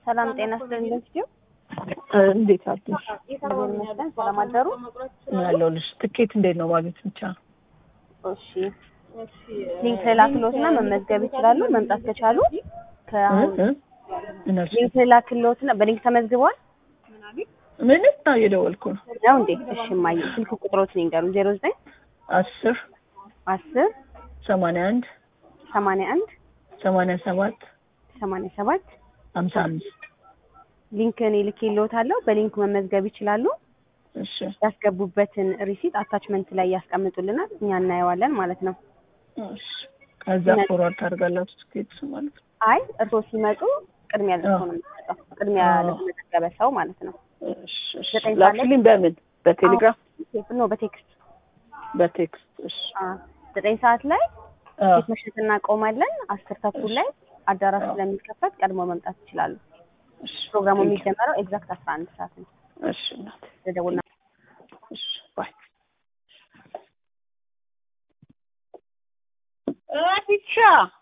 ሰላም ጤና ይስጥልኝ። ስቲው እንዴት አደርሽ? እግዚአብሔር ይመስገን። ሰላም አደሩ? ያለሁልሽ። ትኬት እንዴት ነው ማግኘት ብቻ? እሺ ሊንክ ላክሎትና መመዝገብ ይችላሉ። መምጣት ከቻሉ ከአሁን እነሱ ሊንክ ላክሎትና በሊንክ ተመዝግበዋል ምንም ነው እየደወልኩ ነው። ነው እንዴ? እሺ ማየ ስልክ ቁጥሮትን ይንገሩ። ዜሮ ዘጠኝ አስር አስር ሰማንያ አንድ ሰማንያ አንድ ሰማንያ ሰባት ሰማንያ ሰባት ሀምሳ አምስት ሊንክ እኔ ልኬልዎታለሁ። በሊንኩ መመዝገብ ይችላሉ። እሺ ያስገቡበትን ሪሲት አታችመንት ላይ ያስቀምጡልናል፣ እኛ እናየዋለን ማለት ነው። እሺ ከዛ ፎርዋርድ ታደርጋላችሁ ትኬት ማለት ነው። አይ እርስዎ ሲመጡ ቅድሚያ ለእርስዎ ነው የሚሰጠው፣ ቅድሚያ ለተመዘገበ ሰው ማለት ነው። እሺ እሺ ዘጠኝ ሰዓት ላይ- ላክልኝ። በምን በቴሌግራም ኖ በቴክስት በቴክስት? እሺ አ፣ ዘጠኝ ሰዓት ላይ አዎ ፊት መሸጥ እናቆማለን። አስር ተኩል ላይ አዳራሽ ስለሚከፈት ቀድሞ መምጣት ይችላሉ። እሺ ፕሮግራሙ ቴንክ ዩ። የሚጀመረው ኤግዛክት አስራ አንድ ሰዓት ነው። እሺ እናቴ ደውልና እሺ ባይ ብቻ